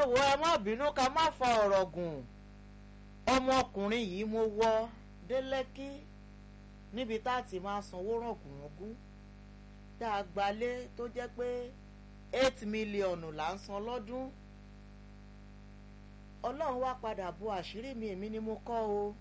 ẹ wo ẹ má bínú ká má fa ọ̀rọ̀ gùn ọmọkùnrin yìí mo wọ dé lẹ́kí níbi tá a ti máa sanwó rọ̀gùnrọ̀gùn tá a gbalé tó jẹ́ pé eight mílíọ̀nù là ń san lọ́dún ọlọ́run wá padà bo àṣírí mi èmi ni mo kọ́ o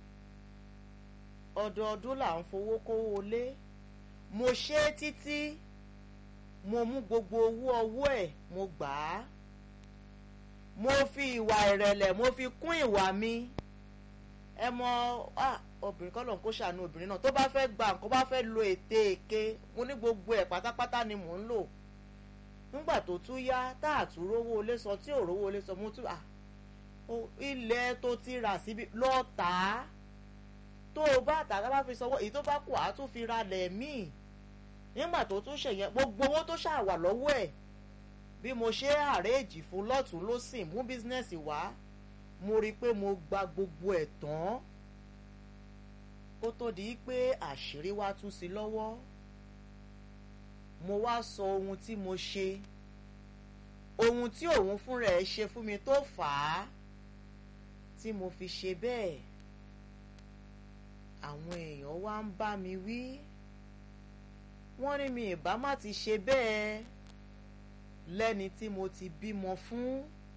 ọdọọdún là ń fowó kówó lé mo ṣe é títí mo mú gbogbo owó ọwọ́ ẹ̀ mo gbà á mo fi ìwà ìrẹ̀lẹ̀ mo fi kún ìwà mi ẹ mọ obìnrin kọ́ lóun kó ṣàánú obìnrin náà tó bá fẹ́ gba nǹkan bá fẹ́ lo ète èké mo ní gbogbo ẹ̀ pátápátá ni mò ń lò nígbà tó tún yá tá a tún rówó lé sọ tí ò rówó lé sọ mo tún à ilẹ̀ tó ti rà síbi lọ́ọ́ tà á tó o bá tà á bá fi sanwó èyí tó bá kù á tún fi ra lẹ̀ míì nígbà tó tún ṣèyẹn gbogbo owó tó ṣàwà lọ́wọ́ ẹ̀ bí mo ṣe àrèjì fún lọ́tún lọ́sìn mú bísínẹ́sì wá mo rí i pé mo gba gbogbo ẹ̀ tán kó tó di pé àṣírí wá tú sí lọ́wọ́ mo wá sọ ohun tí mo ṣe ohun tí òun fúnra ẹ̀ ṣe fún mi tó fà á tí mo fi ṣe bẹ́ẹ̀ àwọn èèyàn wá ń bá mi wí wọ́n ní mi ìbá má ti ṣe bẹ́ẹ̀ lẹ́ni tí mo ti bímọ fún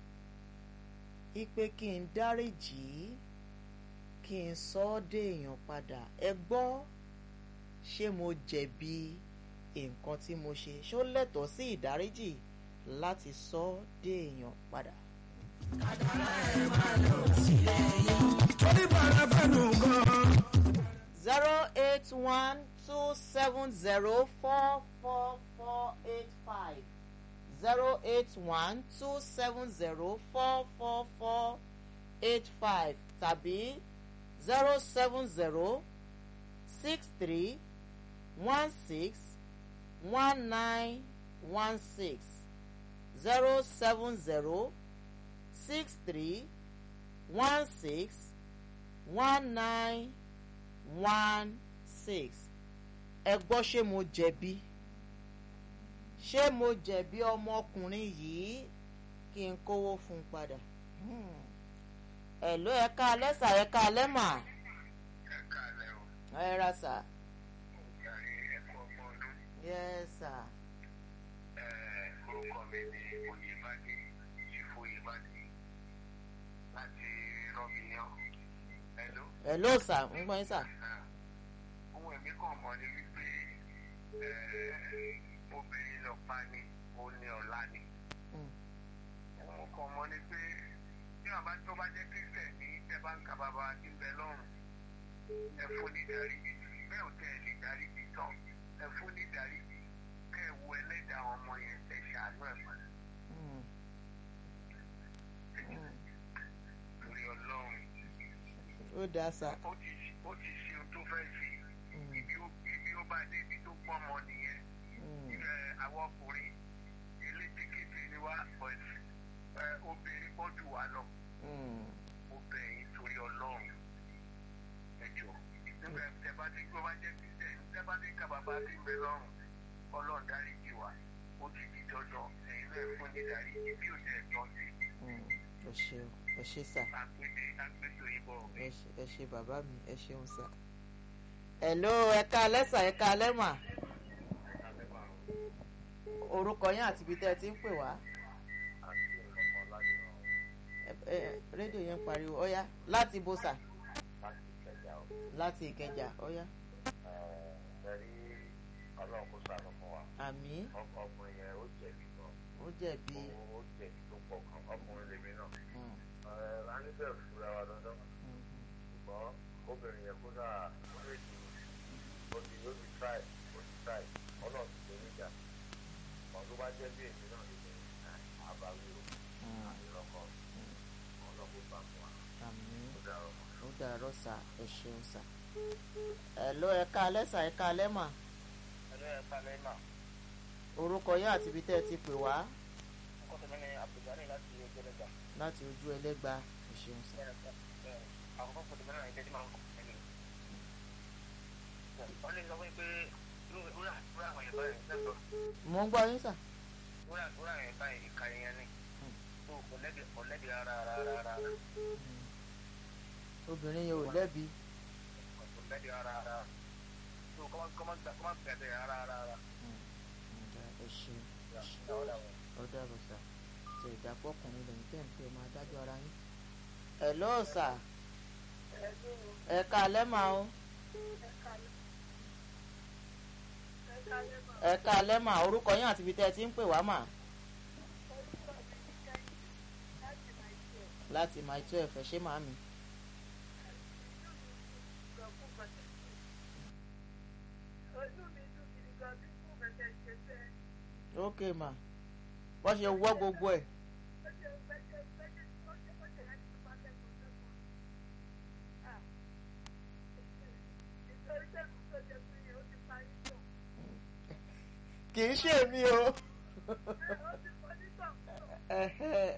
ipe kí n dáríjì kí n sọ ọ́ déèyàn padà ẹ gbọ́ ṣé mo jẹ̀bi nǹkan tí mo ṣe ṣó lẹ́tọ̀ọ́ sí ìdáríjì láti sọ ọ́ déèyàn padà. kàdàrà ẹ̀ máa lọ sílẹ̀ yìí. torí bàrà fẹ́nu gan-an. zero eight one two seven zero four four four eight five zero eight one two seven zero four four four eight five tàbí zero seven zero six three one six one nine one six zero seven zero six three one six one nine one six ẹ gbọ́ ṣé mo jẹ̀bi ṣé mo jẹ̀bi ọmọkùnrin yìí kí n kówó fún un padà. ẹ̀ló ẹ̀ka alẹ́ sà ẹ̀ka alẹ́ mà. ẹ káàlẹ́ o ẹ ra sà. ògbàrí ẹ̀kọ́ ọgbọ́n ọdún yes sà. ẹ orúkọ mi ni oyèbádé ṣìfò oyèbádé láti rọ́bìyàn ẹ̀ló. ẹ̀ló sà ń gbọ́ yín sà. ohun ẹ̀mí kan mọ̀ ni wípé obìnrin lọ pa ni òun ni ọ̀la ni. Mm. ohun kan mọ̀ ni pé bí bàbá tó bá jẹ́ kírísítẹ̀ ní tẹ́ bá ń ka bàbá tí ń bẹ lọ́rùn ẹ fún ní dáríjì bẹ́ẹ̀ ò tẹ́ ẹ lè dáríjì tán ẹ fún ní dáríjì kẹ́ ẹ wo ẹlẹ́dàá àwọn ọmọ yẹn ẹ ṣàánú ẹ̀ mọ́ Mm. Mm. torí ọlọ́run ó dáa sà. ó ti ó ti ṣe ohun tó fẹ́ ṣe Mm. ibi ó ibi ó bá dé ibi tó pọ́n mọ́ nìyẹn Mm. ẹ àwọn ọkùnrin elétíkété ni wá but ẹ obìnrin pọ̀ jù wá lọ Mm. obìnrin torí ọlọ́run ẹjọ́ nígbà tẹ bá ti gbọ́ bá jẹ́ kristian tẹ bá ti ka bàbá ti gbẹ lọ́rùn ọlọ́run dáríjì wá ó ti di dandan ẹ̀yin náà fún ní dáríjì bí ó tẹ̀ tọ́ sí Mm. ẹ ṣe ẹ ṣe sà. agbègbè agbègbè òyìnbó ẹ ṣe- ẹ ṣe bàbá mi ẹ ṣeun sà. ẹ̀ló ẹ̀ka alẹ́ sà ẹ̀ka alẹ́ mà. orúkọ yín àti ibi tẹ́ ẹ ti ń pè wá. Ẹ- ẹ- rédíò yẹn ń pariwo ọ̀yá láti bó sà láti ìkẹjà ọ̀yá ẹ̀rí ọlọ́run kó sànù fún wa àmì ọkùnrin yẹn ó jẹ̀bi gan ó jẹ̀bi ó jẹ̀bi tó pọ̀ kan ọkùnrin lèmi náà mm, a ní bẹ́ẹ̀ fura wa dandan mm, ṣùgbọ́n obìnrin yẹn kó dáa ó lè di ó ti ó ti try ó ti try ọlọ́run ti torí ìjà kan tó bá jẹ́ bí èmi náà lè ní àbáwí o mm, àìrọ́kọ ọlọ́run bá fún wa àmì ó dáa ọmọ. ó dàárọ̀ sà ẹ ṣeun sà. ẹ̀ló ẹ̀ka alẹ́ sà ẹ̀ka alẹ́ mà ẹlẹ́ ẹ̀ka lẹ́yìn náà orúkọ yín àti ibi tẹ́ ẹ ti pè wá ọkọ tèmi ni abdulgani láti ojú ẹlẹ́gbà láti ojú ẹlẹ́gba ẹ ṣeun sà. àkọ́kọ́ fún tèmi náà ìtẹ́jú máa ń kọ́ ẹni. wọ́n lè sọ fún mi pé wúrà wúrà àwọn ìyẹ̀bá yẹn lẹ́tọ̀ọ́ mo ń gbọ́ yín sà. wúrà wúrà yẹn báyìí ìka yẹn ni. tó kò lẹ́bi kò lẹ́bi rárá rárá rárá obìnrin yẹn ò lẹ́bi kò lẹ́bi rárá rárá tó kọ́ máa kọ́ máa gbà kọ́ máa bẹ̀rẹ̀ rárá rárá. ǹda ẹ ṣe ẹ ṣe Ìyàwó làwọn. ó dàbọ̀ sà ṣe ìdàpọ̀ ọkùnrin lẹ́yìn tẹ̀ ń pè ọmọ adájọ́ ara yín. ẹ lọ́ọ̀ sà ẹ ká alẹ́ mà ó ẹ ká alẹ́ mà orúkọ yín àti ibi tẹ́ ẹ ti ń pè wá mà láti máa tó ẹ̀fẹ̀ ṣé màá mi. ok mà wọ́n ṣe wọ́ gbogbo ẹ̀ kì í ṣe mi o. Ẹhẹ́.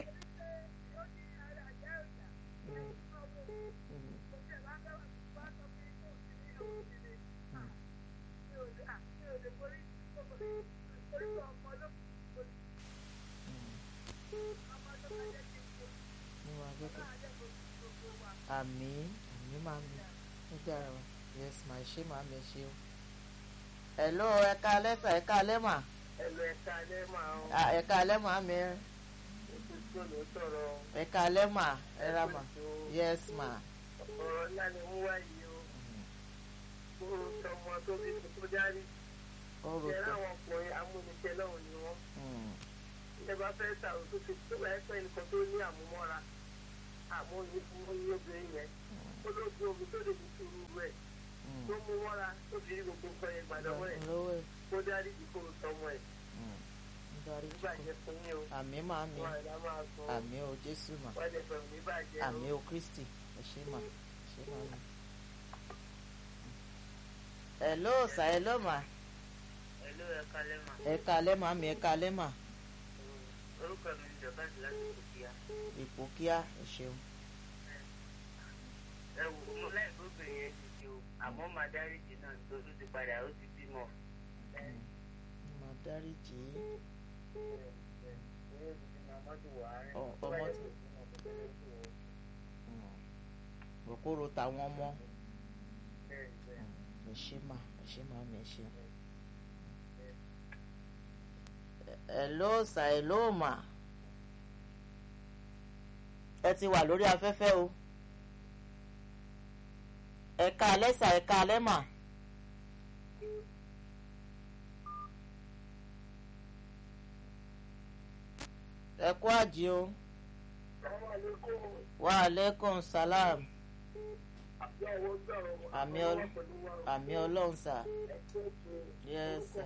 Níwọ̀n akẹ́kọ̀ọ́. àmì àmì máa mi ó dára wa yes ma ṣe máa mi ṣe o. hello ẹ̀ka lẹ́tà ẹ̀ka lẹ́mà ẹlò ẹ̀ka alẹ́ máa ń Ah, ẹ̀ka lẹ́mà mi tó ló sọ̀rọ̀ ẹ̀ka lẹ́mà ẹ̀ra mà yes ma. ọ̀rọ̀ ńlá ni wọ́n wáyé o kó tọmọ tó bí tó dárí ó rò ṣe pé láwọn ọkùnrin amúnisẹ́ lọ́hùn ni wọ́n Mm, ẹ bá fẹ́ sàrò tó ti tó bá ẹ̀pẹ́ nìkan tó ní àmúmọ́ra àmúyí fún oyún obìnrin yẹn ó ló gbé omi tó lè fi túrú rẹ̀ mm. tó mú mọ́ra tó fi rí gbogbo nǹkan yẹn gbàdọ́wọ́ ẹ̀ lówó ẹ̀ kó dárí ìkóró tọmọ ẹ̀ Mm. ń darí nígbà jẹ́ fún yín o àmì máa mi wọn àìlá máa sọ àmì o jésù mà wọ́n lè fẹ̀mí níbàjẹ́ o. àmì o kristi ẹ ṣé mà ẹ ṣé mà mi. hello sà hello mà ẹ̀lú ẹ̀ka lẹ́mà ẹ̀ka lẹ́mà mi ẹ̀ka lẹ́mà orúkọ mi ni dọ̀báàsì láti kòkíyà ipò kíá ẹ ṣeun. ẹ wò ó mo láì gbóbìnrin yẹn ti di o àmọ́ màá dáríjì náà nítorí ó ti padà ó ti bímọ. Mm. mà dáríjì í. Ọ- ọmọ ti- Mm. òkúrò táwọn ọmọ ẹ ṣé mà ẹ ṣé mà mi ẹ ṣe. hello sà hello mà ẹ ti wà lórí afẹ́fẹ́ o ẹ̀ka alẹ́ sà ẹ̀ka alẹ́ mà. ẹ kú àjí o wa aleykum salam àmì ọl- àmì ọlọ́run sà yes sà.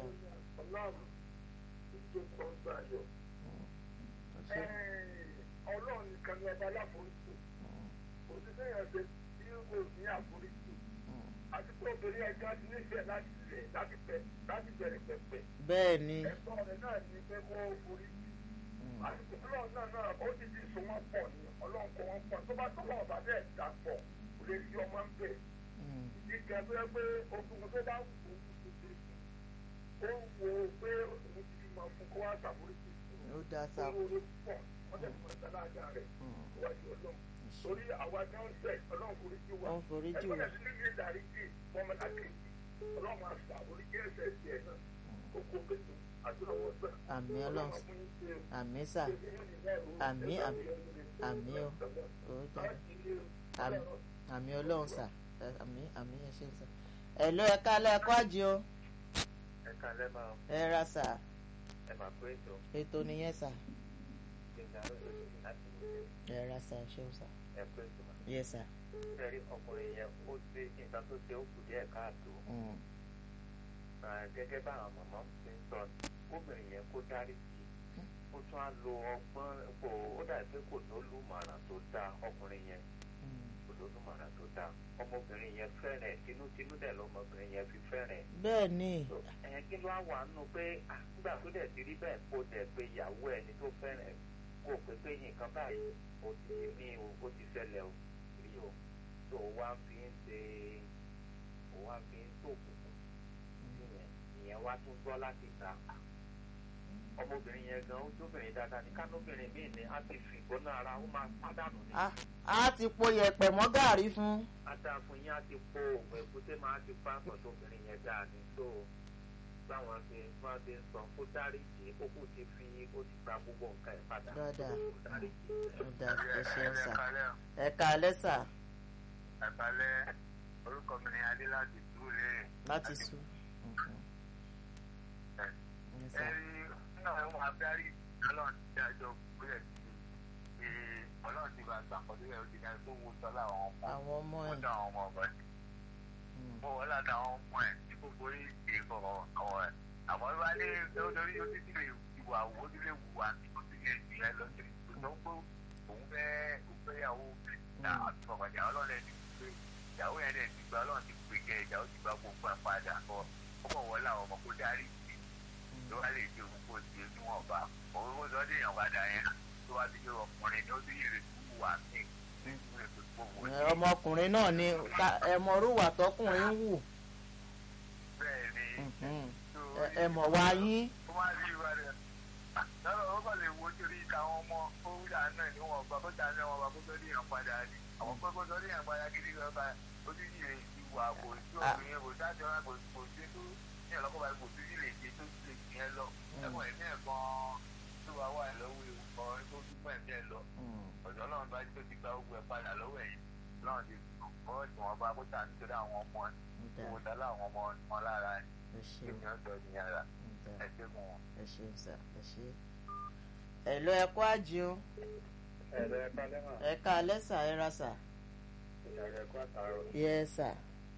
ọlọ́run nìkan ni ọba aláforíjì òṣìṣẹ́ yẹn ṣe tí kò ní àforíjì àti pé obìnrin ẹja ti nífẹ̀ẹ́ láti rẹ̀ láti pẹ̀ láti bẹ̀rẹ̀ pẹ̀pẹ̀ bẹ́ẹ̀ ni ẹ̀tọ́ rẹ̀ náà ní pé kó foríjì àti pé ọlọ́run náà náà ó ti di so wọ́n pọ̀ ní ọlọ́run kó wọ́n pọ̀ tó bá tó wọ́n ọ̀bà bẹ́ẹ̀ dà pọ̀ kò lè fi ọmọ ń bẹ̀ Mm, ìgbà tó yẹ pé ogun tó bá wù ú kò tó ṣe ó wo pé òun ti fi mọ fún kó wá ṣàforíjì ó dá sà owó orí pọ̀ wọ́n tẹ̀ fún ẹ̀sán láàjà rẹ̀ Mm, wájú ọlọ́run torí àwa náà ń tẹ̀ ọlọ́run foríjì wa ó ń foríjì ẹgbẹ́ wá rẹ̀ sí níbi ìdáríjì fọmọlá kejì ọlọ́run máa ṣà oríjì ẹ̀sẹ̀ tiẹ̀ náà oko kejì àdúràwọ̀ gbà àmì ọlọ́run àmì sà àmì àmì àmì o ó dá àmì àmì ọlọ́run sà ẹ, àmì àmì ẹ ṣe sà ẹ ló ẹ kálẹ̀ ẹ kọ́ àjí o ẹ̀ka lẹ́mà ẹ ra sà ẹ̀ máa pé ètò ètò nìyẹn sà ìgbà lóṣooṣù láti ẹ ra sà ẹ ṣeun sà ẹ̀ pé ètò yẹ sà sẹ́rí ọkùnrin yẹn ó ṣe nǹkan tó ṣe ó kù díẹ̀ káàtó Mm, Ah, gẹ́gẹ́ bá àwọn màmá ti ń sọ kóbìnrin yẹn kó dárí sí i ó tún á lo ọgbọ́n kò ó dàbí pé kò lólùmọ̀ràn tó dáa ọkùnrin yẹn mm. kò lólùmọ̀ràn tó dáa ọmọbìnrin yẹn fẹ́rẹ̀ ẹ̀ tinútinú dẹ̀ lọmọbìnrin yẹn fi fẹ́rẹ̀ ẹ̀ bẹ́ẹ̀ ni ẹ̀ kí ló á wà nù pé ah, nígbà tó dẹ̀ ti rí bẹ́ẹ̀ kó dẹ̀ pé ìyàwó ẹni tó fẹ́rẹ̀ ẹ̀ kó pé pé nǹkan báyìí ó ti ní o ó ti ṣẹlẹ̀ o rí o tó o wá fi ń ṣe o wá fi ń tó òkùnkùn ìyẹn ìyẹn wá tún gbọ́ láti ta ọmọbìnrin yẹn gan ó jóbìnrin dáadáa ní kánóbìnrin míì ní á ti fi ìgbóná ara ó máa pàdánù ní. á á ti po yẹ̀pẹ̀ mọ́ gàrí fún adáfún yín á ti po òògùn èkúté máa ti pa àpọ̀tò obìnrin yẹn dáa ní tó báwọn ṣe wọ́n ṣe ń sọ kó dáríjì ó kù ti fi ó ti gba gbogbo nǹkan ẹ̀ padà Dáadáa. kó dáríjì. ó dà ẹ ṣeun sà ẹ̀kalẹ́ ẹ káalẹ́ sà ẹ̀kalẹ́ orúkọ mi ni adé láti dúró lérè. láti sùn. Mhm. Ẹ sà. ẹ̀rí náà ń wá dárí ọlọ́run ti dájọ́ bóyá ti ṣe ọlọ́run ti bá gbà kọ́ sílẹ̀ ó ti dájú tó wo sọ́lá àwọn ọmọ àwọn ọmọ ó ẹ̀ dá àwọn ọmọ ọ̀gá Mm. mo wọ́n láti àwọn ọmọ ẹ̀ tí gbogbo yìí ṣe kọ̀ọ̀ àwọn ẹ̀ àmọ́ bí wàá lé lórí ó ti ti lè ìwà wo ó ti lè wù wá ó ti lè jù ẹ lọ sí ìgbésọ̀ pé òun fẹ́ òun fẹ́ yàwó àtọ̀kọ̀jà ọlọ́run ẹ̀ ti pé ìyàwó yẹn dẹ̀ ti gba ọlọ́run ti pè kẹ́ ìyàwó ti gba gbogbo ẹ̀ padà kọ́ ọmọ wọ́n làwọn ọmọ kó darí sí ló wá lè ṣe òun kó ṣe níwọ̀nba òun kó sọ dé èèyàn padà yẹn tó wá ti ṣe ọkùnrin tó ti yèrè tó wà ní nínú ètò ìgbòho Ẹ, ọmọkùnrin náà ni ká- ẹ mọ orúwà tọkùnrin ń wù bẹ́ẹ̀ ni Mhm. Ẹ- ẹ mọ̀ wá yín ó máa rí ìwà rẹ̀ lọ́rọ̀ ó kàn lè wo torí táwọn ọmọ ó wúlà náà níwọ̀n ọgbà kó ta náà wọn bá kó tó díyàn padà ní àwọn pé kó tó díyàn padà gidi gan bá ojú yìí lè ti wà kò sí obìnrin kò sájọ kò kò sí tó ní ọlọ́kọ̀ báyìí kò sí lè ṣe tó sì lè fi yẹn lọ ẹ̀gbọ́n ẹ̀mí ẹ̀ gan tó wà wà lọ́wọ́ ewu kan tó dúpọ̀ ẹ̀mí ẹ̀ lọ Mm. ọ̀dọ́ ọlọ́run bá tó ti gba ogun ẹ̀ padà lọ́wọ́ ẹ̀yìn ọlọ́run ti kọ́ ìwọ̀n bá kó tà nítorí àwọn ọmọ ẹ̀ Ó dà, kó dá láwọn ọmọ wọn lára ẹ̀ ẹ kí ṣeun ni ọ̀dọ́ ní ara ó dà, ẹ̀ ṣe fún wọn. ẹ ṣeun sà ẹ ṣe. ẹ lọ ẹ kó àjẹun ẹ̀rọ ẹ̀ka lẹ́wọ̀n ẹ káalẹ́ sà ẹ ra sà ìyàrá ẹ̀kọ́ àtàrọ̀ yẹ sà